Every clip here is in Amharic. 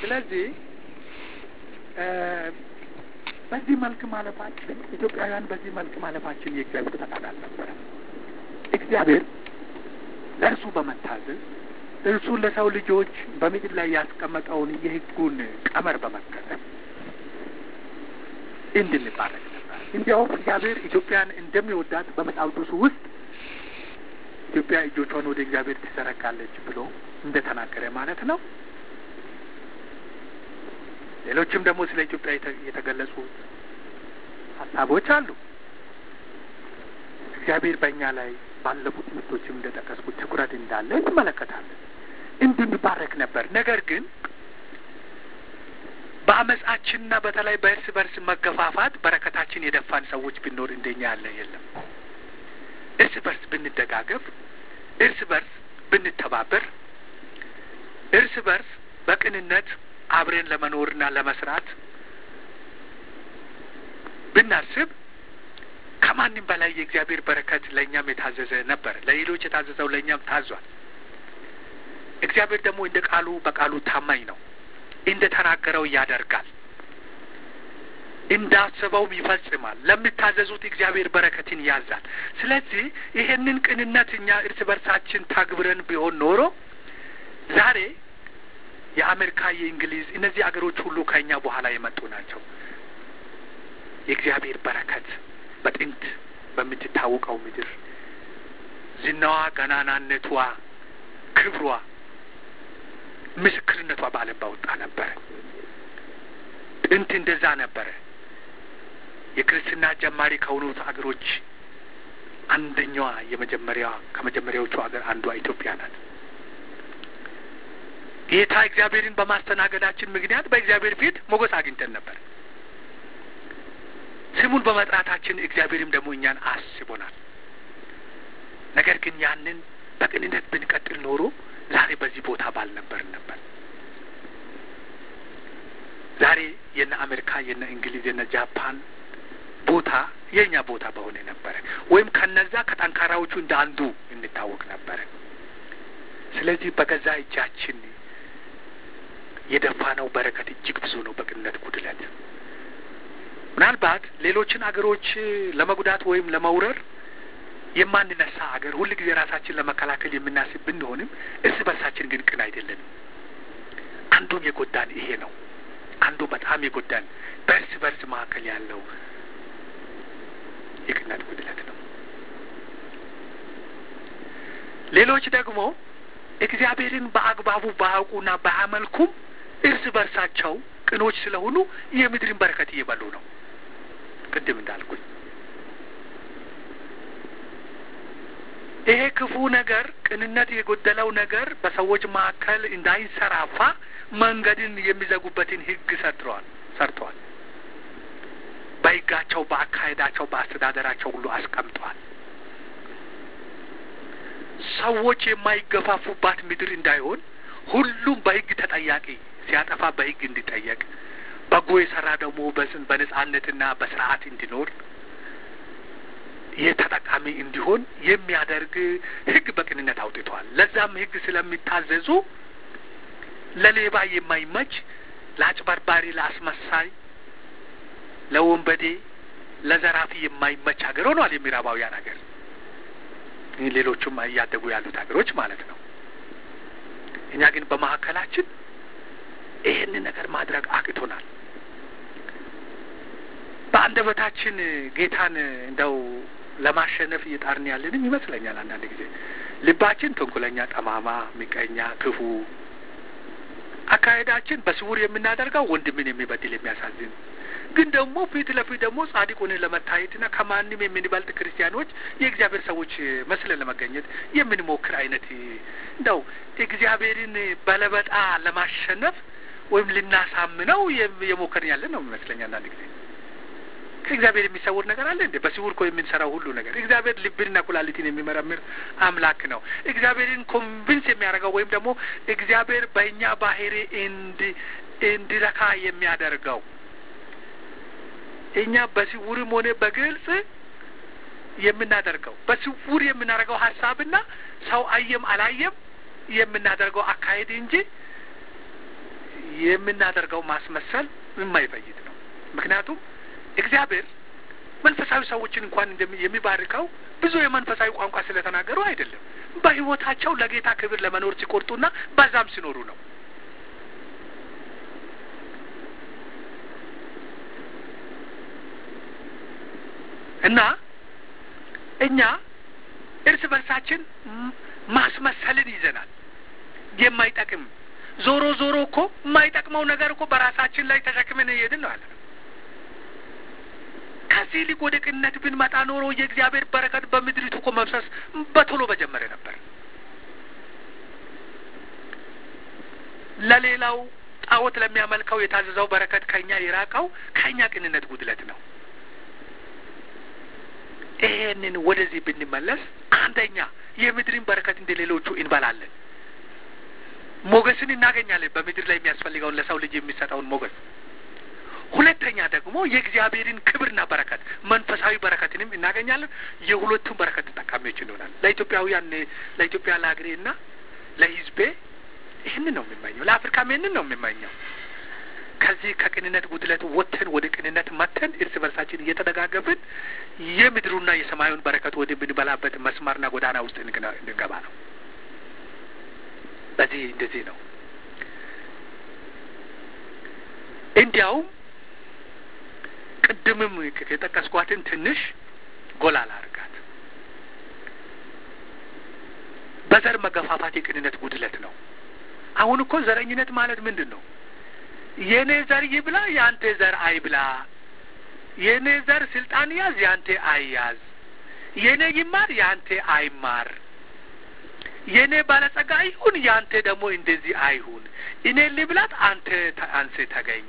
ስለዚህ በዚህ መልክ ማለፋችን ኢትዮጵያውያን በዚህ መልክ ማለፋችን የእግዚአብሔር ፈቃድ አልነበረም። እግዚአብሔር ለእርሱ በመታዘዝ እርሱ ለሰው ልጆች በምድር ላይ ያስቀመጠውን የሕጉን ቀመር በመከተል እንድንባረክ ነበር። እንዲያውም እግዚአብሔር ኢትዮጵያን እንደሚወዳት በመጽሐፍ ቅዱስ ውስጥ ኢትዮጵያ እጆቿን ወደ እግዚአብሔር ትዘረጋለች ብሎ እንደተናገረ ማለት ነው። ሌሎችም ደግሞ ስለ ኢትዮጵያ የተገለጹ ሀሳቦች አሉ። እግዚአብሔር በእኛ ላይ ባለፉት ትምህርቶችም እንደጠቀስኩት ትኩረት እንዳለ እንመለከታለን። እንድንባረክ ነበር። ነገር ግን በአመፃችንና በተለይ በእርስ በርስ መገፋፋት በረከታችን የደፋን ሰዎች ብኖር እንደኛ ያለ የለም። እርስ በርስ ብንደጋገፍ፣ እርስ በርስ ብንተባበር፣ እርስ በርስ በቅንነት አብረን ለመኖርና ለመስራት ብናስብ ከማንም በላይ የእግዚአብሔር በረከት ለእኛም የታዘዘ ነበር። ለሌሎች የታዘዘው ለእኛም ታዟል። እግዚአብሔር ደግሞ እንደ ቃሉ በቃሉ ታማኝ ነው። እንደ ተናገረው ያደርጋል፣ እንዳሰበውም ይፈጽማል። ለሚታዘዙት እግዚአብሔር በረከትን ያዛል። ስለዚህ ይሄንን ቅንነት እኛ እርስ በርሳችን ታግብረን ቢሆን ኖሮ ዛሬ የአሜሪካ፣ የእንግሊዝ እነዚህ አገሮች ሁሉ ከእኛ በኋላ የመጡ ናቸው። የእግዚአብሔር በረከት በጥንት በምትታወቀው ምድር ዝናዋ፣ ገናናነቷ፣ ክብሯ፣ ምስክርነቷ በዓለም ባወጣ ነበረ። ጥንት እንደዛ ነበረ። የክርስትና ጀማሪ ከሆኑት አገሮች አንደኛዋ የመጀመሪያዋ ከመጀመሪያዎቹ አገር አንዷ ኢትዮጵያ ናት። ጌታ እግዚአብሔርን በማስተናገዳችን ምክንያት በእግዚአብሔር ፊት ሞገስ አግኝተን ነበር። ስሙን በመጥራታችን እግዚአብሔርም ደግሞ እኛን አስቦናል። ነገር ግን ያንን በቅንነት ብንቀጥል ኖሮ ዛሬ በዚህ ቦታ ባልነበርን ነበር። ዛሬ የነ አሜሪካ፣ የነ እንግሊዝ፣ የነ ጃፓን ቦታ የእኛ ቦታ በሆነ ነበረ። ወይም ከነዛ ከጠንካራዎቹ እንደ አንዱ እንታወቅ ነበረ። ስለዚህ በገዛ እጃችን የደፋነው በረከት እጅግ ብዙ ነው። በቅንነት ጉድለት ምናልባት ሌሎችን አገሮች ለመጉዳት ወይም ለመውረር የማንነሳ አገር ሁል ጊዜ ራሳችን ለመከላከል የምናስብ ብንሆንም እርስ በርሳችን ግን ቅን አይደለንም። አንዱም የጎዳን ይሄ ነው። አንዱ በጣም የጎዳን በእርስ በርስ መካከል ያለው የቅንነት ጉድለት ነው። ሌሎች ደግሞ እግዚአብሔርን በአግባቡ ባያውቁና ባያመልኩም እርስ በርሳቸው ቅኖች ስለሆኑ የምድርን በረከት እየበሉ ነው። ቅድም እንዳልኩኝ ይሄ ክፉ ነገር፣ ቅንነት የጎደለው ነገር በሰዎች መካከል እንዳይንሰራፋ መንገድን የሚዘጉበትን ሕግ ሰርተዋል ሰርተዋል። በሕጋቸው፣ በአካሄዳቸው፣ በአስተዳደራቸው ሁሉ አስቀምጠዋል። ሰዎች የማይገፋፉባት ምድር እንዳይሆን ሁሉም በሕግ ተጠያቂ ሲያጠፋ በሕግ እንዲጠየቅ በጎ የሰራ ደግሞ በስን በነጻነትና በስርዓት እንዲኖር ይህ ተጠቃሚ እንዲሆን የሚያደርግ ሕግ በቅንነት አውጥተዋል። ለዛም ሕግ ስለሚታዘዙ ለሌባ የማይመች ለአጭበርባሪ፣ ለአስመሳይ፣ ለወንበዴ፣ ለዘራፊ የማይመች ሀገር ሆኗል የምዕራባውያን ሀገር። ሌሎቹም እያደጉ ያሉት ሀገሮች ማለት ነው። እኛ ግን በመካከላችን ይህንን ነገር ማድረግ አቅቶናል። በአንደበታችን ጌታን እንደው ለማሸነፍ እየጣርን ያለንም ይመስለኛል። አንዳንድ ጊዜ ልባችን ተንኮለኛ፣ ጠማማ፣ ምቀኛ፣ ክፉ አካሄዳችን በስውር የምናደርገው ወንድምን የሚበድል የሚያሳዝን ግን ደግሞ ፊት ለፊት ደግሞ ጻድቅ ሆነን ለመታየትና ከማንም የምንበልጥ ክርስቲያኖች የእግዚአብሔር ሰዎች መስለን ለመገኘት የምንሞክር አይነት እንደው እግዚአብሔርን በለበጣ ለማሸነፍ ወይም ልናሳምነው የሞከርን ያለን ነው የሚመስለኝ አንዳንድ ጊዜ። ከእግዚአብሔር የሚሰውር ነገር አለ እንዴ? በስውር እኮ የምንሰራው ሁሉ ነገር እግዚአብሔር ልብንና ኩላሊትን የሚመረምር አምላክ ነው። እግዚአብሔርን ኮንቪንስ የሚያደርገው ወይም ደግሞ እግዚአብሔር በእኛ ባህሪ እንዲ እንዲረካ የሚያደርገው እኛ በስውርም ሆነ በግልጽ የምናደርገው በስውር የምናደርገው ሀሳብና ሰው አየም አላየም የምናደርገው አካሄድ እንጂ የምናደርገው ማስመሰል የማይፈይድ ነው። ምክንያቱም እግዚአብሔር መንፈሳዊ ሰዎችን እንኳን የሚባርከው ብዙ የመንፈሳዊ ቋንቋ ስለተናገሩ አይደለም። በሕይወታቸው ለጌታ ክብር ለመኖር ሲቆርጡና በዛም ሲኖሩ ነው። እና እኛ እርስ በርሳችን ማስመሰልን ይዘናል። የማይጠቅም ዞሮ ዞሮ እኮ የማይጠቅመው ነገር እኮ በራሳችን ላይ ተሸክመን እየሄድን ነው ያለ ነው። ከዚህ ይልቅ ወደ ቅንነት ብንመጣ ኖሮ የእግዚአብሔር በረከት በምድሪቱ እኮ መብሰስ በቶሎ በጀመረ ነበር። ለሌላው ጣዖት ለሚያመልከው የታዘዘው በረከት ከእኛ የራቀው ከእኛ ቅንነት ጉድለት ነው። ይሄንን ወደዚህ ብንመለስ አንደኛ የምድርን በረከት እንደ ሌሎቹ እንበላለን። ሞገስን እናገኛለን። በምድር ላይ የሚያስፈልገውን ለሰው ልጅ የሚሰጠውን ሞገስ። ሁለተኛ ደግሞ የእግዚአብሔርን ክብርና በረከት መንፈሳዊ በረከትንም እናገኛለን። የሁለቱም በረከት ተጠቃሚዎች እንሆናል። ለኢትዮጵያውያን ለኢትዮጵያ ለሀገሬ እና ለሕዝቤ ይህንን ነው የሚመኘው። ለአፍሪካም ይህንን ነው የሚመኘው። ከዚህ ከቅንነት ጉድለት ወጥተን ወደ ቅንነት መጥተን እርስ በርሳችን እየተደጋገፍን የምድሩና የሰማዩን በረከት ወደምንበላበት መስመርና ጎዳና ውስጥ እንገባ ነው። በዚህ እንደዚህ ነው። እንዲያውም ቅድምም የጠቀስኳትን ትንሽ ጎላ ላርጋት። በዘር መገፋፋት የቅንነት ጉድለት ነው። አሁን እኮ ዘረኝነት ማለት ምንድን ነው? የእኔ ዘር ይብላ፣ የአንተ ዘር አይብላ። የእኔ ዘር ስልጣን ያዝ፣ የአንተ አይያዝ። የእኔ ይማር፣ የአንተ አይማር። የእኔ ባለጸጋ ይሁን፣ የአንተ ደግሞ እንደዚህ አይሁን። እኔ ልብላት፣ አንተ አንሴ ተገኝ።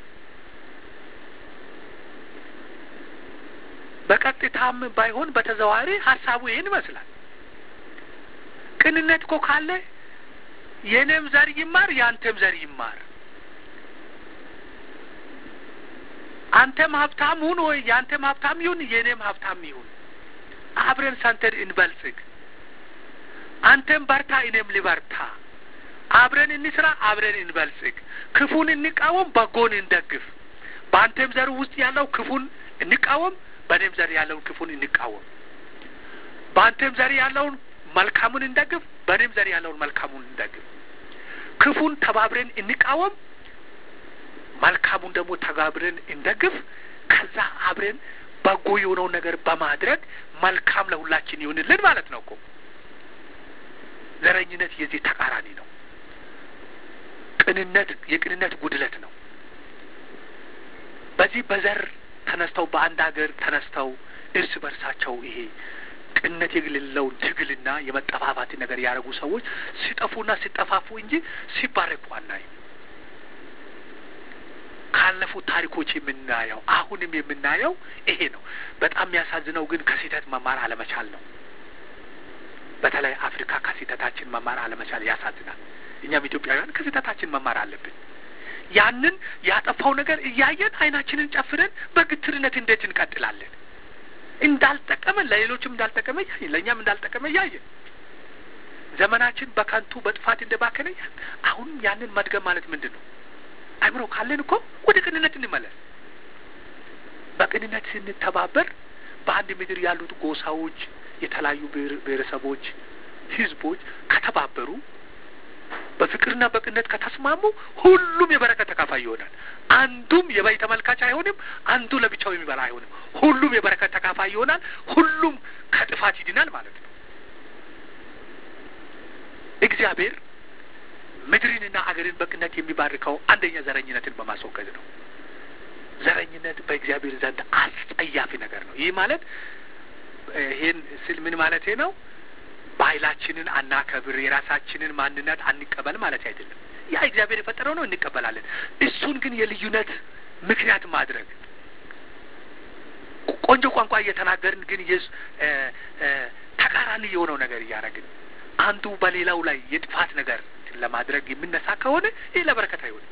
በቀጥታም ባይሆን በተዘዋዋሪ ሀሳቡ ይህን ይመስላል። ቅንነት እኮ ካለ የእኔም ዘር ይማር፣ የአንተም ዘር ይማር አንተም ሀብታም ሁን ወይ የአንተም ሀብታም ይሁን የእኔም ሀብታም ይሁን፣ አብረን ሰንተን እንበልጽግ። አንተም በርታ፣ እኔም ልበርታ። አብረን እንስራ፣ አብረን እንበልጽግ። ክፉን እንቃወም፣ በጎን እንደግፍ። በአንተም ዘር ውስጥ ያለው ክፉን እንቃወም፣ በእኔም ዘር ያለውን ክፉን እንቃወም። በአንተም ዘር ያለውን መልካሙን እንደግፍ፣ በእኔም ዘር ያለውን መልካሙን እንደግፍ። ክፉን ተባብረን እንቃወም መልካሙን ደግሞ ተጋብረን እንደግፍ። ከዛ አብረን በጎ የሆነውን ነገር በማድረግ መልካም ለሁላችን ይሁንልን ማለት ነው እኮ። ዘረኝነት የዚህ ተቃራኒ ነው። ቅንነት የቅንነት ጉድለት ነው። በዚህ በዘር ተነስተው በአንድ ሀገር ተነስተው እርስ በርሳቸው ይሄ ቅንነት የሌለውን ትግልና የመጠፋፋትን ነገር ያደረጉ ሰዎች ሲጠፉና ሲጠፋፉ እንጂ ሲባረኩ አናይም። ካለፉት ታሪኮች የምናየው አሁንም የምናየው ይሄ ነው። በጣም የሚያሳዝነው ግን ከስህተት መማር አለመቻል ነው። በተለይ አፍሪካ ከስህተታችን መማር አለመቻል ያሳዝናል። እኛም ኢትዮጵያውያን ከስህተታችን መማር አለብን። ያንን ያጠፋው ነገር እያየን አይናችንን ጨፍነን በግትርነት እንዴት እንቀጥላለን? እንዳልጠቀመን ለሌሎችም እንዳልጠቀመ እያየን ለእኛም እንዳልጠቀመ እያየን ዘመናችን በከንቱ በጥፋት እንደባከነ አሁን ያንን መድገም ማለት ምንድን ነው? አእምሮ ካለን እኮ ወደ ቅንነት እንመለስ። በቅንነት ስንተባበር በአንድ ምድር ያሉት ጎሳዎች፣ የተለያዩ ብሔረሰቦች፣ ህዝቦች ከተባበሩ በፍቅርና በቅንነት ከተስማሙ ሁሉም የበረከት ተካፋይ ይሆናል። አንዱም የበይ ተመልካች አይሆንም። አንዱ ለብቻው የሚበላ አይሆንም። ሁሉም የበረከት ተካፋይ ይሆናል። ሁሉም ከጥፋት ይድናል ማለት ነው። እግዚአብሔር ምድርንና አገርን በቅነት የሚባርከው አንደኛ ዘረኝነትን በማስወገድ ነው። ዘረኝነት በእግዚአብሔር ዘንድ አስጸያፊ ነገር ነው። ይህ ማለት ይህን ስል ምን ማለቴ ነው? ባህላችንን አናከብር፣ የራሳችንን ማንነት አንቀበል ማለት አይደለም። ያ እግዚአብሔር የፈጠረው ነው፣ እንቀበላለን። እሱን ግን የልዩነት ምክንያት ማድረግ ቆንጆ ቋንቋ እየተናገርን ግን ተቃራኒ የሆነው ነገር እያደረግን አንዱ በሌላው ላይ የጥፋት ነገር ለማድረግ የምነሳ ከሆነ ይህ ለበረከት አይሆንም።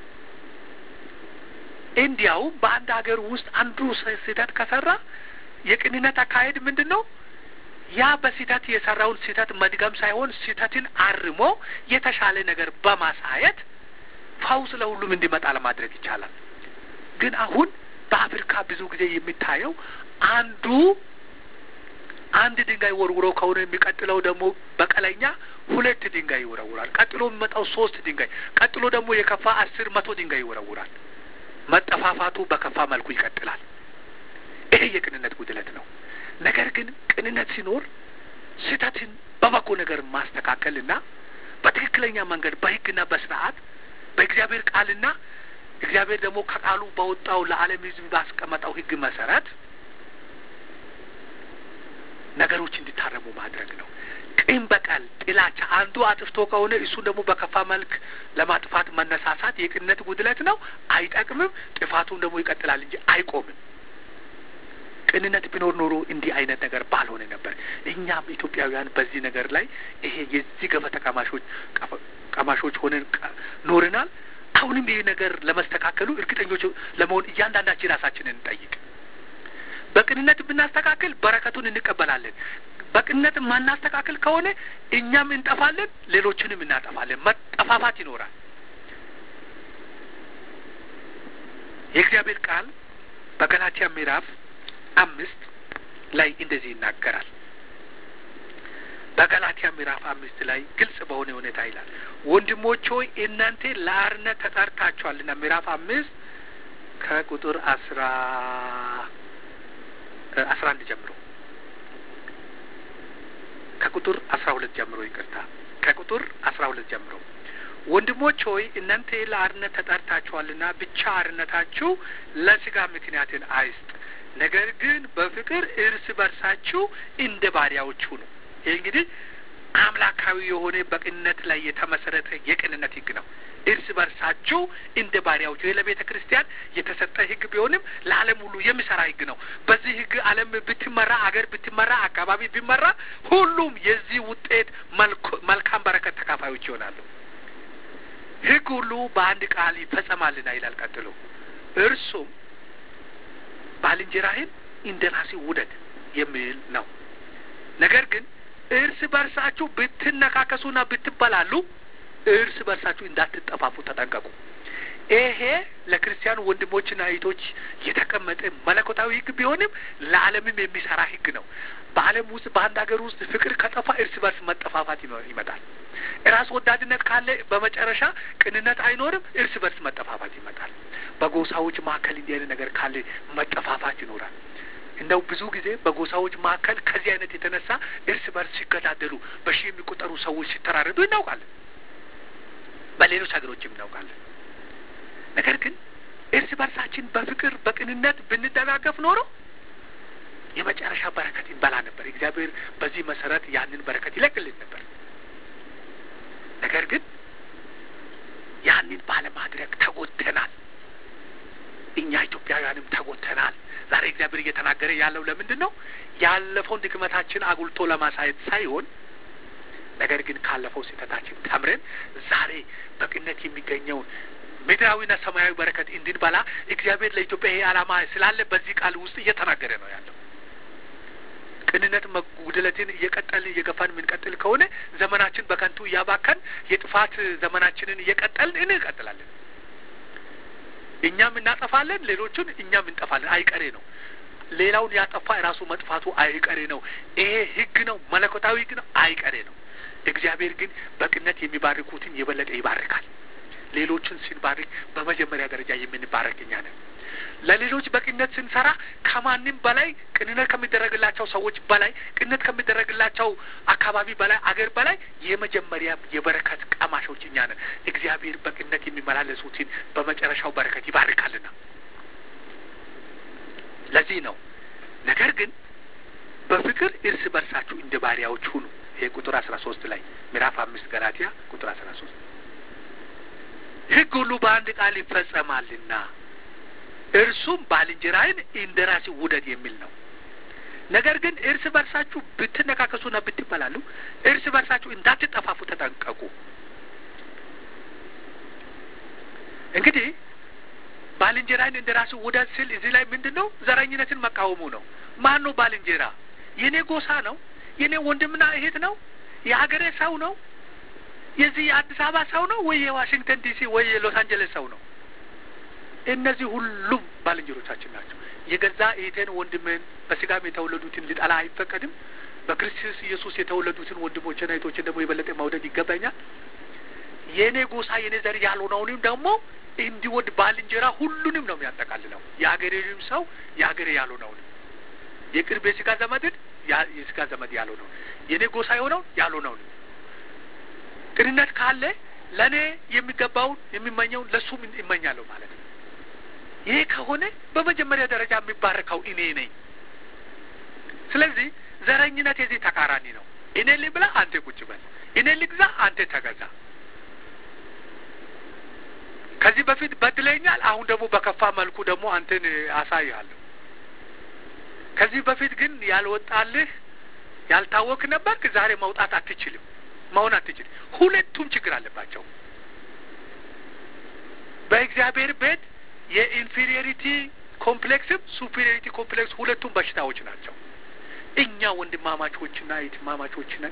እንዲያውም በአንድ ሀገር ውስጥ አንዱ ስህተት ከሰራ የቅንነት አካሄድ ምንድን ነው? ያ በስህተት የሰራውን ስህተት መድገም ሳይሆን ስህተትን አርሞ የተሻለ ነገር በማሳየት ፈውስ ለሁሉም እንዲመጣ ለማድረግ ይቻላል። ግን አሁን በአፍሪካ ብዙ ጊዜ የሚታየው አንዱ አንድ ድንጋይ ወርውሮ ከሆነ የሚቀጥለው ደግሞ በቀለኛ ሁለት ድንጋይ ይወረውራል። ቀጥሎ የሚመጣው ሶስት ድንጋይ፣ ቀጥሎ ደግሞ የከፋ አስር መቶ ድንጋይ ይወረውራል። መጠፋፋቱ በከፋ መልኩ ይቀጥላል። ይሄ የቅንነት ጉድለት ነው። ነገር ግን ቅንነት ሲኖር ስህተትን በበጎ ነገር ማስተካከልና በትክክለኛ መንገድ በሕግና በስርዓት በእግዚአብሔር ቃልና እግዚአብሔር ደግሞ ከቃሉ በወጣው ለዓለም ሕዝብ ባስቀመጠው ሕግ መሰረት ነገሮች እንዲታረሙ ማድረግ ነው። ቂም በቀል፣ ጥላቻ አንዱ አጥፍቶ ከሆነ እሱን ደግሞ በከፋ መልክ ለማጥፋት መነሳሳት የቅንነት ጉድለት ነው። አይጠቅምም። ጥፋቱም ደግሞ ይቀጥላል እንጂ አይቆምም። ቅንነት ቢኖር ኖሮ እንዲህ አይነት ነገር ባልሆነ ነበር። እኛም ኢትዮጵያውያን በዚህ ነገር ላይ ይሄ የዚህ ገፈተ ቀማሾች ቀማሾች ሆነን ኖረናል። አሁንም ይህ ነገር ለመስተካከሉ እርግጠኞች ለመሆን እያንዳንዳችን ራሳችንን እንጠይቅ። በቅንነት ብናስተካክል በረከቱን እንቀበላለን። በቅንነት ማናስተካክል ከሆነ እኛም እንጠፋለን፣ ሌሎችንም እናጠፋለን። መጠፋፋት ይኖራል። የእግዚአብሔር ቃል በገላትያ ምዕራፍ አምስት ላይ እንደዚህ ይናገራል። በገላትያ ምዕራፍ አምስት ላይ ግልጽ በሆነ ሁኔታ ይላል፣ ወንድሞች ሆይ እናንተ ለአርነት ተጠርታችኋልና። ምዕራፍ አምስት ከቁጥር አስራ አስራ አንድ ጀምሮ ከቁጥር አስራ ሁለት ጀምሮ ይቅርታ፣ ከቁጥር አስራ ሁለት ጀምሮ ወንድሞች ሆይ እናንተ ለአርነት ተጠርታችኋልና ብቻ አርነታችሁ ለስጋ ምክንያትን አይስጥ፣ ነገር ግን በፍቅር እርስ በርሳችሁ እንደ ባሪያዎች ሁኑ። ይህ እንግዲህ አምላካዊ የሆነ በቅንነት ላይ የተመሰረተ የቅንነት ሕግ ነው። እርስ በርሳችሁ እንደ ባሪያዎች። ይህ ለቤተ ክርስቲያን የተሰጠ ሕግ ቢሆንም ለዓለም ሁሉ የሚሰራ ሕግ ነው። በዚህ ሕግ ዓለም ብትመራ፣ አገር ብትመራ፣ አካባቢ ቢመራ ሁሉም የዚህ ውጤት መልካም በረከት ተካፋዮች ይሆናሉ። ሕግ ሁሉ በአንድ ቃል ይፈጸማልና ይላል ቀጥሎ እርሱም ባልንጀራህን እንደ ራስህ ውደድ የሚል ነው። ነገር ግን እርስ በርሳችሁ ብትነካከሱና ብትበላሉ እርስ በርሳችሁ እንዳትጠፋፉ ተጠንቀቁ። ይሄ ለክርስቲያን ወንድሞችና እህቶች የተቀመጠ መለኮታዊ ሕግ ቢሆንም ለዓለምም የሚሰራ ሕግ ነው። በዓለም ውስጥ በአንድ ሀገር ውስጥ ፍቅር ከጠፋ እርስ በርስ መጠፋፋት ይመጣል። ራስ ወዳድነት ካለ በመጨረሻ ቅንነት አይኖርም፣ እርስ በርስ መጠፋፋት ይመጣል። በጎሳዎች መካከል እንዲህ አይነት ነገር ካለ መጠፋፋት ይኖራል። እንደው ብዙ ጊዜ በጎሳዎች መካከል ከዚህ አይነት የተነሳ እርስ በርስ ሲገዳደሉ በሺህ የሚቆጠሩ ሰዎች ሲተራረዱ እናውቃለን። በሌሎች ሀገሮችም እናውቃለን። ነገር ግን እርስ በርሳችን በፍቅር በቅንነት ብንደጋገፍ ኖሮ የመጨረሻ በረከት ይበላ ነበር። እግዚአብሔር በዚህ መሰረት ያንን በረከት ይለቅልን ነበር። ነገር ግን ያንን ባለማድረግ ተጎድተናል። እኛ ኢትዮጵያውያንም ተጎድተናል። ዛሬ እግዚአብሔር እየተናገረ ያለው ለምንድን ነው? ያለፈውን ድክመታችን አጉልቶ ለማሳየት ሳይሆን ነገር ግን ካለፈው ስህተታችን ተምረን ዛሬ በቅነት የሚገኘውን ምድራዊና ሰማያዊ በረከት እንድንበላ እግዚአብሔር ለኢትዮጵያ ይሄ ዓላማ ስላለ በዚህ ቃል ውስጥ እየተናገረ ነው ያለው። ቅንነት መጉደለትን እየቀጠልን እየገፋን የምንቀጥል ከሆነ ዘመናችን በከንቱ እያባከን የጥፋት ዘመናችንን እየቀጠልን እንቀጥላለን። እኛም እናጠፋለን፣ ሌሎቹን እኛም እንጠፋለን። አይቀሬ ነው። ሌላውን ያጠፋ የራሱ መጥፋቱ አይቀሬ ነው። ይሄ ሕግ ነው፣ መለኮታዊ ሕግ ነው፣ አይቀሬ ነው። እግዚአብሔር ግን በቅነት የሚባርኩትን የበለጠ ይባርካል። ሌሎችን ስንባርክ በመጀመሪያ ደረጃ የምንባረክ እኛ ነን። ለሌሎች በቅነት ስንሰራ ከማንም በላይ ቅንነት ከሚደረግላቸው ሰዎች በላይ ቅንነት ከሚደረግላቸው አካባቢ በላይ አገር በላይ የመጀመሪያ የበረከት ቀማሾች እኛ ነን። እግዚአብሔር በቅነት የሚመላለሱትን በመጨረሻው በረከት ይባርካልና ለዚህ ነው ነገር ግን በፍቅር እርስ በርሳችሁ እንደ ባሪያዎች ሁኑ። ይሄ ቁጥር አስራ ሶስት ላይ ምዕራፍ አምስት ገላትያ ቁጥር አስራ ሶስት ሕግ ሁሉ በአንድ ቃል ይፈጸማልና እርሱም ባልንጀራህን እንደ ራስህ ውደድ የሚል ነው። ነገር ግን እርስ በርሳችሁ ብትነካከሱና ብትበላሉ እርስ በርሳችሁ እንዳትጠፋፉ ተጠንቀቁ። እንግዲህ ባልንጀራህን እንደ ራስህ ውደድ ስል እዚህ ላይ ምንድን ነው? ዘረኝነትን መቃወሙ ነው። ማን ነው ባልንጀራ? የኔ ጎሳ ነው? የኔ ወንድምና እህት ነው? የሀገሬ ሰው ነው? የዚህ የአዲስ አበባ ሰው ነው ወይ የዋሽንግተን ዲሲ ወይ የሎስ አንጀለስ ሰው ነው? እነዚህ ሁሉም ባልንጀሮቻችን ናቸው። የገዛ እህቴን ወንድምን በስጋም የተወለዱትን ልጠላ አይፈቀድም። በክርስቶስ ኢየሱስ የተወለዱትን ወንድሞችና እህቶችን ደግሞ የበለጠ መውደድ ይገባኛል። የእኔ ጎሳ የእኔ ዘር ያልሆነውንም ደግሞ እንዲወድ ባልንጀራ ሁሉንም ነው የሚያጠቃልለው። የሀገሬንም ሰው የሀገሬ ያልሆነውን የቅርብ የስጋ ዘመድን የስጋ ዘመድ ያልሆነውን የእኔ ጎሳ የሆነውን ያልሆነውን ቅንነት ካለ ለእኔ የሚገባውን የሚመኘውን ለእሱም ይመኛለሁ ማለት ነው። ይሄ ከሆነ በመጀመሪያ ደረጃ የሚባረከው እኔ ነኝ። ስለዚህ ዘረኝነት የዚህ ተቃራኒ ነው። እኔ ልብላ፣ አንተ ቁጭ በል፣ እኔ ልግዛ፣ አንተ ተገዛ። ከዚህ በፊት በድለኛል፣ አሁን ደግሞ በከፋ መልኩ ደግሞ አንተን አሳይሃለሁ። ከዚህ በፊት ግን ያልወጣልህ ያልታወክ ነበርክ፣ ዛሬ መውጣት አትችልም፣ መሆን አትችልም። ሁለቱም ችግር አለባቸው። በእግዚአብሔር ቤት የኢንፌሪዮሪቲ ኮምፕሌክስም ሱፔሪዮሪቲ ኮምፕሌክስ ሁለቱም በሽታዎች ናቸው። እኛ ወንድማማቾችና እህትማማቾች ነን።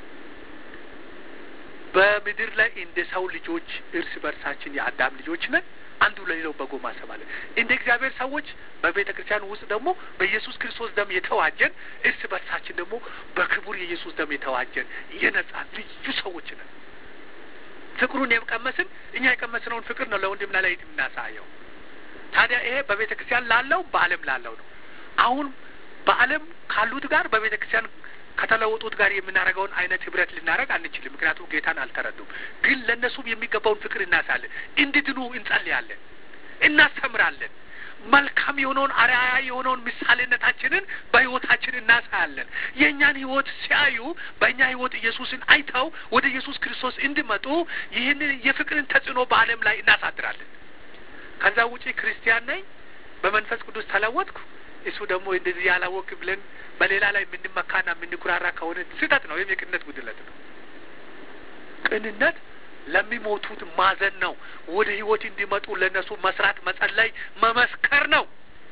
በምድር ላይ እንደ ሰው ልጆች እርስ በርሳችን የአዳም ልጆች ነን። አንዱ ለሌላው በጎ ማሰብ አለ። እንደ እግዚአብሔር ሰዎች በቤተ ክርስቲያን ውስጥ ደግሞ በኢየሱስ ክርስቶስ ደም የተዋጀን እርስ በርሳችን ደግሞ በክቡር የኢየሱስ ደም የተዋጀን የነጻ ልዩ ሰዎች ነን። ፍቅሩን የቀመስን እኛ የቀመስነውን ፍቅር ነው ለወንድምና ለእህት የምናሳየው። ታዲያ ይሄ በቤተ ክርስቲያን ላለው በዓለም ላለው ነው። አሁን በዓለም ካሉት ጋር በቤተ ክርስቲያን ከተለወጡት ጋር የምናደርገውን አይነት ህብረት ልናደርግ አንችልም። ምክንያቱም ጌታን አልተረዱም። ግን ለእነሱም የሚገባውን ፍቅር እናሳለን፣ እንድድኑ እንጸልያለን፣ እናስተምራለን። መልካም የሆነውን አርአያ የሆነውን ምሳሌነታችንን በህይወታችን እናሳያለን። የእኛን ህይወት ሲያዩ በእኛ ህይወት ኢየሱስን አይተው ወደ ኢየሱስ ክርስቶስ እንዲመጡ ይህንን የፍቅርን ተጽዕኖ በዓለም ላይ እናሳድራለን። ከዛ ውጪ ክርስቲያን ነኝ፣ በመንፈስ ቅዱስ ተለወጥኩ፣ እሱ ደግሞ እንደዚህ ያላወቅ ብለን በሌላ ላይ የምንመካና የምንኩራራ ከሆነ ስህተት ነው። ወይም የቅንነት ጉድለት ነው። ቅንነት ለሚሞቱት ማዘን ነው። ወደ ህይወት እንዲመጡ ለእነሱ መስራት፣ መጸለይ፣ መመስከር ነው።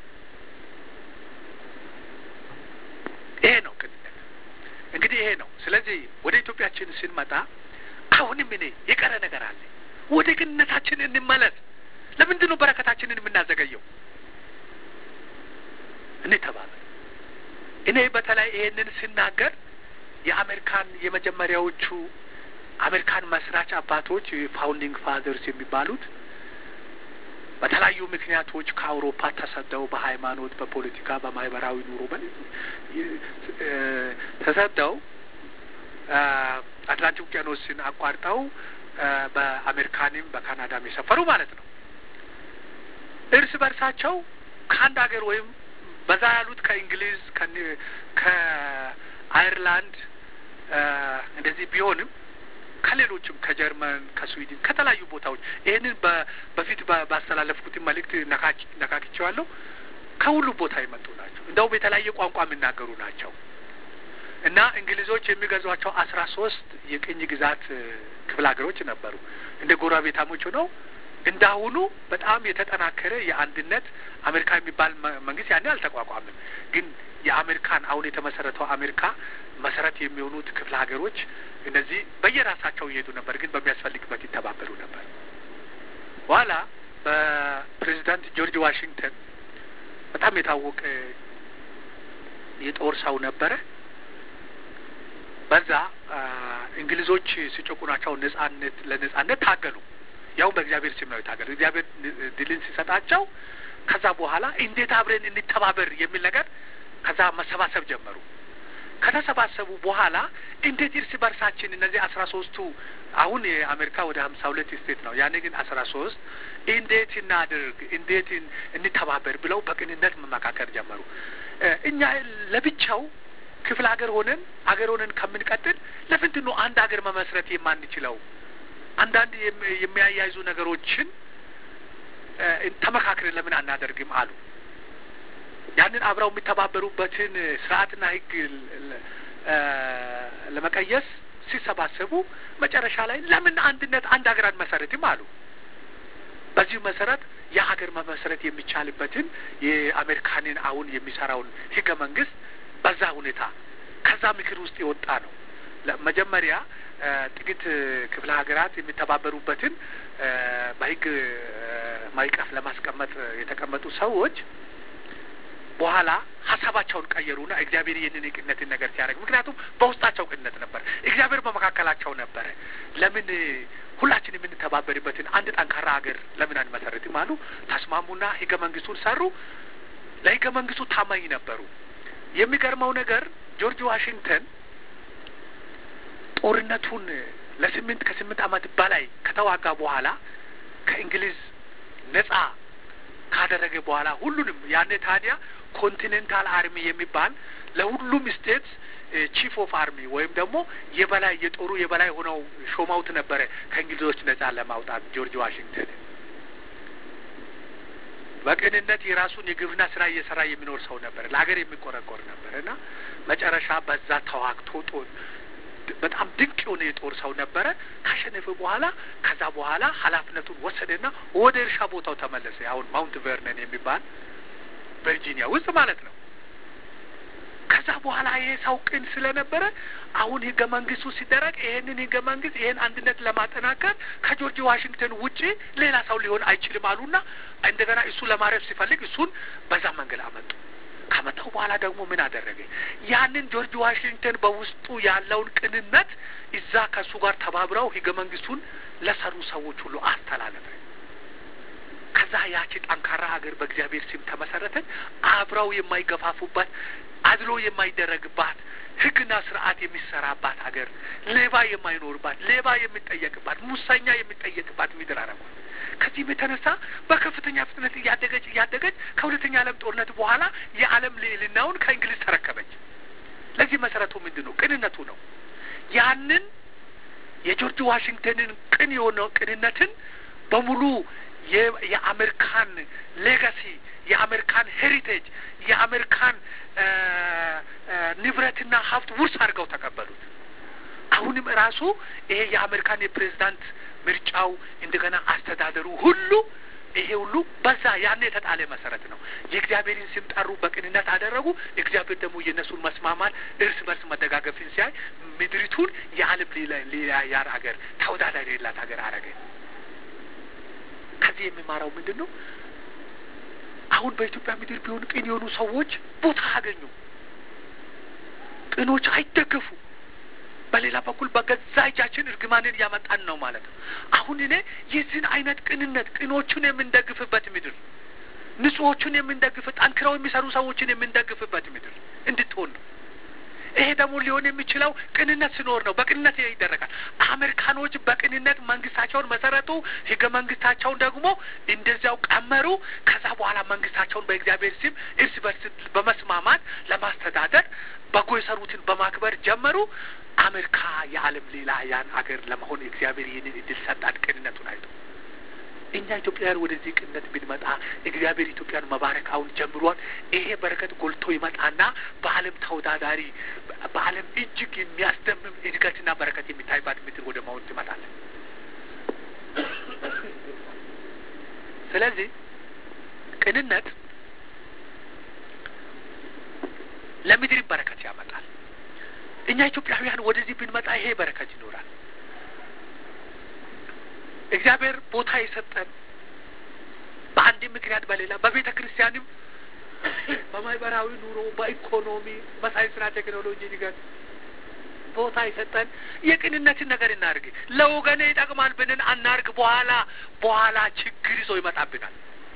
ይሄ ነው ቅንነት። እንግዲህ ይሄ ነው። ስለዚህ ወደ ኢትዮጵያችን ስንመጣ አሁንም እኔ የቀረ ነገር አለ። ወደ ቅንነታችን እንመለስ። ለምንድን ነው በረከታችንን የምናዘገየው? እንተባበር። እኔ በተለይ ይሄንን ስናገር የአሜሪካን የመጀመሪያዎቹ አሜሪካን መስራች አባቶች ፋውንዲንግ ፋዘርስ የሚባሉት በተለያዩ ምክንያቶች ከአውሮፓ ተሰደው በሃይማኖት፣ በፖለቲካ፣ በማህበራዊ ኑሮ ተሰደው አትላንቲክ ውቅያኖስን አቋርጠው በአሜሪካንም በካናዳም የሰፈሩ ማለት ነው። እርስ በርሳቸው ከአንድ ሀገር ወይም በዛ ያሉት ከእንግሊዝ ከአይርላንድ እንደዚህ ቢሆንም ከሌሎችም ከጀርመን፣ ከስዊድን ከተለያዩ ቦታዎች ይህንን በፊት ባስተላለፍኩትን መልእክት ነካክቼዋለሁ። ከሁሉ ቦታ የመጡ ናቸው። እንደውም የተለያየ ቋንቋ የሚናገሩ ናቸው እና እንግሊዞች የሚገዟቸው አስራ ሶስት የቅኝ ግዛት ክፍለ ሀገሮች ነበሩ። እንደ ጎረቤታሞች ሆነው እንዳሁኑ በጣም የተጠናከረ የአንድነት አሜሪካ የሚባል መንግስት ያኔ አልተቋቋምም። ግን የአሜሪካን አሁን የተመሰረተው አሜሪካ መሰረት የሚሆኑት ክፍለ ሀገሮች እነዚህ በየራሳቸው ይሄዱ ነበር፣ ግን በሚያስፈልግበት ይተባበሩ ነበር። በኋላ በፕሬዚዳንት ጆርጅ ዋሽንግተን በጣም የታወቀ የጦር ሰው ነበረ። በዛ እንግሊዞች ሲጨቁናቸው ነጻነት ለነጻነት ታገሉ። ያው በእግዚአብሔር ስም ነው የታገሉ። እግዚአብሔር ድልን ሲሰጣቸው ከዛ በኋላ እንዴት አብረን እንተባበር የሚል ነገር ከዛ መሰባሰብ ጀመሩ። ከተሰባሰቡ በኋላ እንዴት እርስ በርሳችን እነዚህ አስራ ሶስቱ አሁን የአሜሪካ ወደ ሀምሳ ሁለት ስቴት ነው፣ ያኔ ግን አስራ ሶስት እንዴት እናድርግ፣ እንዴት እንተባበር ብለው በቅንነት መመካከር ጀመሩ። እኛ ለብቻው ክፍለ ሀገር ሆነን ሀገር ሆነን ከምንቀጥል ለምንድን ነው አንድ ሀገር መመስረት የማንችለው? አንዳንድ የሚያያይዙ ነገሮችን ተመካክረን ለምን አናደርግም አሉ። ያንን አብረው የሚተባበሩበትን ስርዓትና ሕግ ለመቀየስ ሲሰባሰቡ መጨረሻ ላይ ለምን አንድነት አንድ ሀገር አንመሰረትም አሉ። በዚሁ መሰረት የሀገር መመስረት የሚቻልበትን የአሜሪካንን አሁን የሚሰራውን ሕገ መንግስት በዛ ሁኔታ ከዛ ምክር ውስጥ የወጣ ነው። መጀመሪያ ጥቂት ክፍለ ሀገራት የሚተባበሩበትን በህግ ማዕቀፍ ለማስቀመጥ የተቀመጡ ሰዎች በኋላ ሀሳባቸውን ቀየሩና እግዚአብሔር ይህንን የቅንነትን ነገር ሲያደርግ፣ ምክንያቱም በውስጣቸው ቅንነት ነበር፣ እግዚአብሔር በመካከላቸው ነበረ። ለምን ሁላችን የምንተባበርበትን አንድ ጠንካራ ሀገር ለምን አንመሰርትም አሉ። ተስማሙና ህገ መንግስቱን ሰሩ። ለህገ መንግስቱ ታማኝ ነበሩ። የሚገርመው ነገር ጆርጅ ዋሽንግተን ጦርነቱን ለስምንት ከስምንት ዓመት በላይ ከተዋጋ በኋላ ከእንግሊዝ ነጻ ካደረገ በኋላ ሁሉንም ያኔ ታዲያ ኮንቲኔንታል አርሚ የሚባል ለሁሉም ስቴትስ ቺፍ ኦፍ አርሚ ወይም ደግሞ የበላይ የጦሩ የበላይ ሆነው ሾመውት ነበረ ከእንግሊዞች ነጻ ለማውጣት ጆርጅ ዋሽንግተን በቅንነት የራሱን የግብርና ስራ እየሰራ የሚኖር ሰው ነበር። ለሀገር የሚቆረቆር ነበር እና መጨረሻ በዛ ተዋግቶ በጣም ድንቅ የሆነ የጦር ሰው ነበረ። ካሸነፈ በኋላ ከዛ በኋላ ኃላፊነቱን ወሰደና ወደ እርሻ ቦታው ተመለሰ። አሁን ማውንት ቨርነን የሚባል ቨርጂኒያ ውስጥ ማለት ነው። ከዛ በኋላ ይሄ ሰው ቅን ስለነበረ አሁን ህገ መንግስቱ ሲደረግ ይሄንን ህገ መንግስት ይሄን አንድነት ለማጠናከር ከጆርጅ ዋሽንግተን ውጪ ሌላ ሰው ሊሆን አይችልም አሉና እንደገና እሱ ለማረፍ ሲፈልግ እሱን በዛ መንገድ አመጡ። ከመጣው በኋላ ደግሞ ምን አደረገ? ያንን ጆርጅ ዋሽንግተን በውስጡ ያለውን ቅንነት እዛ ከእሱ ጋር ተባብረው ህገ መንግስቱን ለሰሩ ሰዎች ሁሉ አስተላለፈ። ከዛ ያቺ ጠንካራ ሀገር በእግዚአብሔር ስም ተመሰረተች። አብረው የማይገፋፉባት አድሎ የማይደረግባት ህግና ስርዓት የሚሰራባት ሀገር፣ ሌባ የማይኖርባት፣ ሌባ የሚጠየቅባት፣ ሙሰኛ የሚጠየቅባት ምድር አረጓት። ከዚህም የተነሳ በከፍተኛ ፍጥነት እያደገች እያደገች ከሁለተኛ ዓለም ጦርነት በኋላ የዓለም ልዕልናውን ከእንግሊዝ ተረከበች። ለዚህ መሰረቱ ምንድን ነው? ቅንነቱ ነው። ያንን የጆርጅ ዋሽንግተንን ቅን የሆነው ቅንነትን በሙሉ የአሜሪካን ሌጋሲ የአሜሪካን ሄሪቴጅ የአሜሪካን ንብረትና ሀብት ውርስ አድርገው ተቀበሉት። አሁንም ራሱ ይሄ የአሜሪካን የፕሬዝዳንት ምርጫው እንደገና አስተዳደሩ ሁሉ ይሄ ሁሉ በዛ ያን የተጣለ መሰረት ነው። የእግዚአብሔርን ስም ጠሩ፣ በቅንነት አደረጉ። እግዚአብሔር ደግሞ የእነሱን መስማማት፣ እርስ በርስ መደጋገፍን ሲያይ ምድሪቱን የዓለም ሌላ ያር ሀገር ተወዳዳሪ የሌላት ሀገር አረገ። ከዚህ የሚማራው ምንድን ነው? አሁን በኢትዮጵያ ምድር ቢሆን ቅን የሆኑ ሰዎች ቦታ አገኙ። ቅኖች አይደገፉ። በሌላ በኩል በገዛ እጃችን እርግማንን እያመጣን ነው ማለት ነው። አሁን እኔ የዚህን አይነት ቅንነት ቅኖቹን የምንደግፍበት ምድር፣ ንጹሖቹን የምንደግፍ ጠንክረው የሚሰሩ ሰዎችን የምንደግፍበት ምድር እንድትሆን ነው። ይሄ ደግሞ ሊሆን የሚችለው ቅንነት ሲኖር ነው። በቅንነት ይደረጋል። አሜሪካኖች በቅንነት መንግስታቸውን መሰረቱ፣ ህገ መንግስታቸውን ደግሞ እንደዚያው ቀመሩ። ከዛ በኋላ መንግስታቸውን በእግዚአብሔር ስም እርስ በርስ በመስማማት ለማስተዳደር በጎ የሰሩትን በማክበር ጀመሩ። አሜሪካ የዓለም ሌላ ያን አገር ለመሆን እግዚአብሔር ይህንን እድል ሰጣት፣ ቅንነቱን አይቶ። እኛ ኢትዮጵያውያን ወደዚህ ቅንነት ብንመጣ እግዚአብሔር ኢትዮጵያን መባረክ አሁን ጀምሯል። ይሄ በረከት ጎልቶ ይመጣና በዓለም ተወዳዳሪ በዓለም እጅግ የሚያስደምም እድገትና በረከት የሚታይባት ምድር ወደ መሆን ትመጣለን። ስለዚህ ቅንነት ለምድር በረከት ያመጣል። እኛ ኢትዮጵያውያን ወደዚህ ብንመጣ ይሄ በረከት ይኖራል። እግዚአብሔር ቦታ የሰጠን በአንድ ምክንያት በሌላ በቤተ ክርስቲያንም በማህበራዊ ኑሮ፣ በኢኮኖሚ፣ በሳይንስና ቴክኖሎጂ እድገት ቦታ የሰጠን የቅንነትን ነገር እናድርግ። ለወገኔ ይጠቅማል ብንን አናርግ። በኋላ በኋላ ችግር ይዞ ይመጣብናል።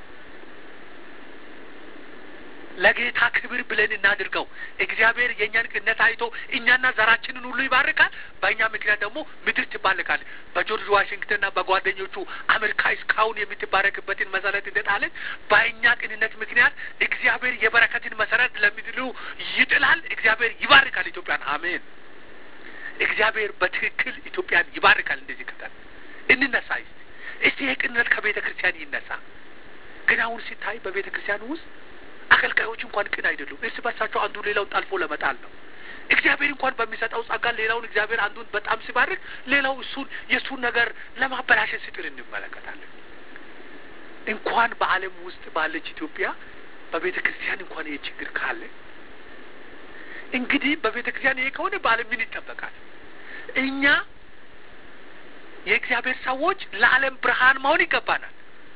ለጌታ ክብር ብለን እናድርገው። እግዚአብሔር የእኛን ቅንነት አይቶ እኛና ዘራችንን ሁሉ ይባርካል። በእኛ ምክንያት ደግሞ ምድር ትባልካል። በጆርጅ ዋሽንግተንና በጓደኞቹ አሜሪካ እስካሁን የምትባረክበትን መሰረት እንደጣለች በእኛ ቅንነት ምክንያት እግዚአብሔር የበረከትን መሰረት ለምድሩ ይጥላል። እግዚአብሔር ይባርካል ኢትዮጵያን። አሜን። እግዚአብሔር በትክክል ኢትዮጵያን ይባርካል። እንደዚህ ቅጠል እንነሳ። እስቲ ይህ ቅንነት ከቤተ ክርስቲያን ይነሳ። ግን አሁን ሲታይ በቤተ ክርስቲያኑ ውስጥ አገልጋዮች እንኳን ቅን አይደሉም። እርስ በርሳቸው አንዱ ሌላውን ጠልፎ ለመጣል ነው። እግዚአብሔር እንኳን በሚሰጠው ጸጋ ሌላውን እግዚአብሔር አንዱን በጣም ሲባርክ፣ ሌላው እሱን የእሱን ነገር ለማበላሸት ሲጥር እንመለከታለን። እንኳን በዓለም ውስጥ ባለች ኢትዮጵያ በቤተ ክርስቲያን እንኳን ይህ ችግር ካለ እንግዲህ በቤተ ክርስቲያን ይሄ ከሆነ በዓለም ምን ይጠበቃል? እኛ የእግዚአብሔር ሰዎች ለዓለም ብርሃን መሆን ይገባናል።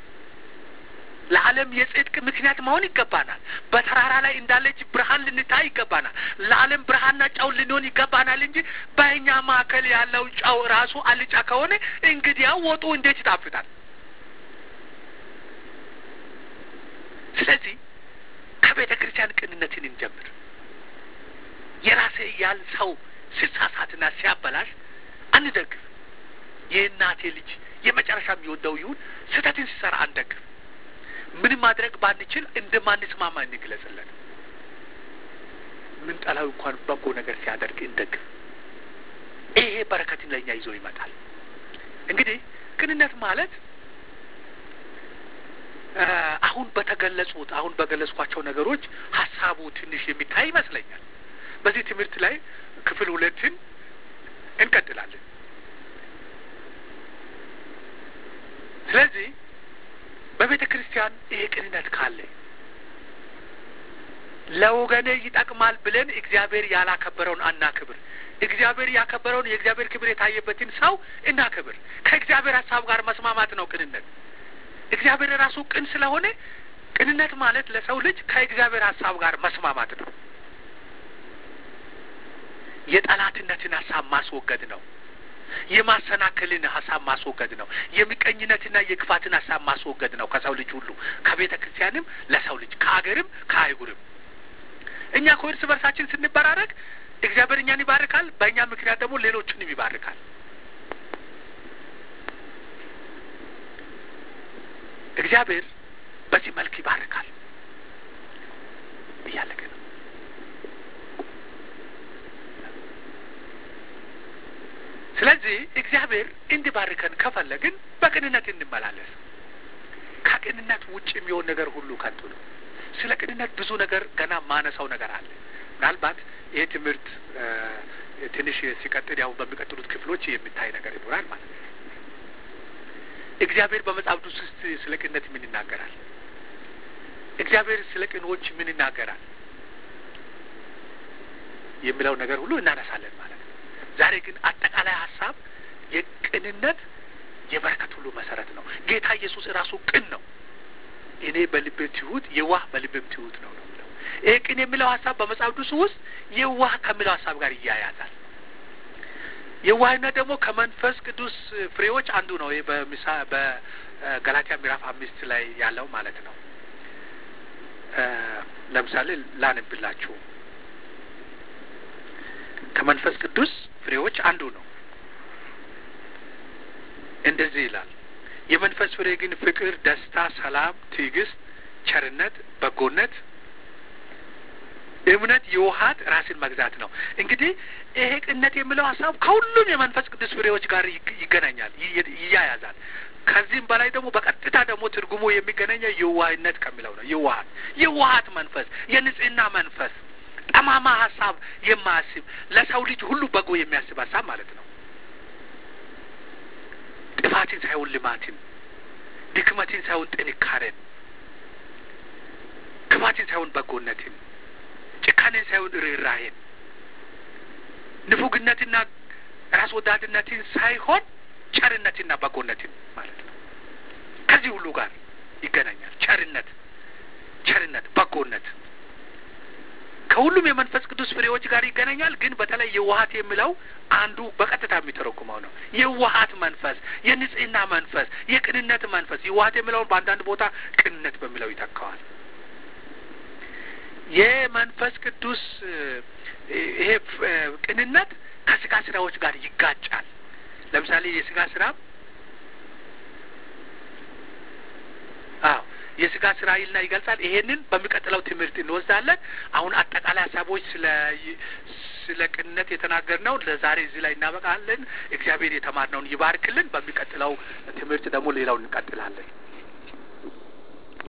ለዓለም የጽድቅ ምክንያት መሆን ይገባናል። በተራራ ላይ እንዳለች ብርሃን ልንታይ ይገባናል። ለዓለም ብርሃንና ጨው ልንሆን ይገባናል እንጂ በእኛ መካከል ያለው ጨው ራሱ አልጫ ከሆነ እንግዲያው ወጡ እንዴት ይጣፍጣል? ስለዚህ ከቤተ ክርስቲያን ቅንነትን እንጀምር። የራሴ እያል ሰው ሲሳሳትና ሲያበላሽ አንደግፍ። የእናቴ ልጅ የመጨረሻ የሚወደው ይሁን ስህተትን ሲሰራ አንደግፍ። ምንም ማድረግ ባንችል እንደማንስማማ እንግለጽለን። ምን ጠላው እንኳን በጎ ነገር ሲያደርግ እንደግፍ። ይሄ በረከትን ለእኛ ይዞ ይመጣል። እንግዲህ ቅንነት ማለት አሁን በተገለጹት አሁን በገለጽኳቸው ነገሮች ሀሳቡ ትንሽ የሚታይ ይመስለኛል። በዚህ ትምህርት ላይ ክፍል ሁለትን እንቀጥላለን። ስለዚህ በቤተ ክርስቲያን ይሄ ቅንነት ካለ ለወገኔ ይጠቅማል ብለን እግዚአብሔር ያላከበረውን አናክብር። እግዚአብሔር ያከበረውን የእግዚአብሔር ክብር የታየበትን ሰው እናክብር። ከእግዚአብሔር ሀሳብ ጋር መስማማት ነው ቅንነት። እግዚአብሔር ራሱ ቅን ስለሆነ ቅንነት ማለት ለሰው ልጅ ከእግዚአብሔር ሀሳብ ጋር መስማማት ነው። የጠላትነትን ሀሳብ ማስወገድ ነው። የማሰናከልን ሀሳብ ማስወገድ ነው። የምቀኝነትና የክፋትን ሀሳብ ማስወገድ ነው ከሰው ልጅ ሁሉ ከቤተ ክርስቲያንም ለሰው ልጅ ከሀገርም ከአህጉርም። እኛ እኮ እርስ በርሳችን ስንበራረግ እግዚአብሔር እኛን ይባርካል፣ በእኛ ምክንያት ደግሞ ሌሎችንም ይባርካል። እግዚአብሔር በዚህ መልክ ይባርካል። እያለቀ ነው። ስለዚህ እግዚአብሔር እንዲባርከን ከፈለግን በቅንነት እንመላለስ። ከቅንነት ውጭ የሚሆን ነገር ሁሉ ከንቱ ነው። ስለ ቅንነት ብዙ ነገር ገና ማነሳው ነገር አለ። ምናልባት ይህ ትምህርት ትንሽ ሲቀጥል ያው በሚቀጥሉት ክፍሎች የሚታይ ነገር ይኖራል ማለት ነው። እግዚአብሔር በመጽሐፍ ቅዱስ ውስጥ ስለ ቅንነት ምን ይናገራል? እግዚአብሔር ስለ ቅኖች ምን ይናገራል? የሚለው ነገር ሁሉ እናነሳለን ማለት ነው። ዛሬ ግን አጠቃላይ ሀሳብ የቅንነት የበረከት ሁሉ መሰረት ነው። ጌታ ኢየሱስ ራሱ ቅን ነው። እኔ በልቤ ትሁት የዋህ በልቤም ትሁት ነው ነው የሚለው። ይሄ ቅን የሚለው ሀሳብ በመጽሐፍ ቅዱስ ውስጥ የዋህ ከሚለው ሀሳብ ጋር ይያያዛል። የዋህነት ደግሞ ከመንፈስ ቅዱስ ፍሬዎች አንዱ ነው። ይህ በምሳ በገላትያ ምዕራፍ አምስት ላይ ያለው ማለት ነው። ለምሳሌ ላንብላችሁ። ከመንፈስ ቅዱስ ፍሬዎች አንዱ ነው። እንደዚህ ይላል። የመንፈስ ፍሬ ግን ፍቅር፣ ደስታ፣ ሰላም፣ ትዕግስት፣ ቸርነት፣ በጎነት፣ እምነት፣ የውሀት ራስን መግዛት ነው። እንግዲህ ይሄ ቅነት የሚለው ሀሳብ ከሁሉም የመንፈስ ቅዱስ ፍሬዎች ጋር ይገናኛል፣ ይያያዛል። ከዚህም በላይ ደግሞ በቀጥታ ደግሞ ትርጉሙ የሚገናኘው የዋህነት ከሚለው ነው። የዋሃት የዋሃት መንፈስ፣ የንጽህና መንፈስ፣ ጠማማ ሀሳብ የማያስብ ለሰው ልጅ ሁሉ በጎ የሚያስብ ሀሳብ ማለት ነው። ጥፋትን ሳይሆን ልማትን፣ ድክመትን ሳይሆን ጥንካሬን፣ ክፋትን ሳይሆን በጎነትን፣ ጭካኔን ሳይሆን ርኅራሄን፣ ንፉግነትና ራስ ወዳድነትን ሳይሆን ቸርነትና በጎነትን ማለት ነው። ከዚህ ሁሉ ጋር ይገናኛል። ቸርነት ቸርነት፣ በጎነት ከሁሉም የመንፈስ ቅዱስ ፍሬዎች ጋር ይገናኛል። ግን በተለይ የዋሃት የሚለው አንዱ በቀጥታ የሚተረጉመው ነው። የዋሃት መንፈስ፣ የንጽህና መንፈስ፣ የቅንነት መንፈስ። የዋሃት የሚለውን በአንዳንድ ቦታ ቅንነት በሚለው ይተካዋል። የመንፈስ ቅዱስ ይሄ ቅንነት ከስጋ ስራዎች ጋር ይጋጫል። ለምሳሌ የስጋ ስራ አዎ የስጋ ስራ ይልና ይገልጻል። ይሄንን በሚቀጥለው ትምህርት እንወስዳለን። አሁን አጠቃላይ ሀሳቦች ስለ ስለ ቅንነት የተናገርነው ለዛሬ እዚህ ላይ እናበቃለን። እግዚአብሔር የተማርነውን ይባርክልን። በሚቀጥለው ትምህርት ደግሞ ሌላውን እንቀጥላለን።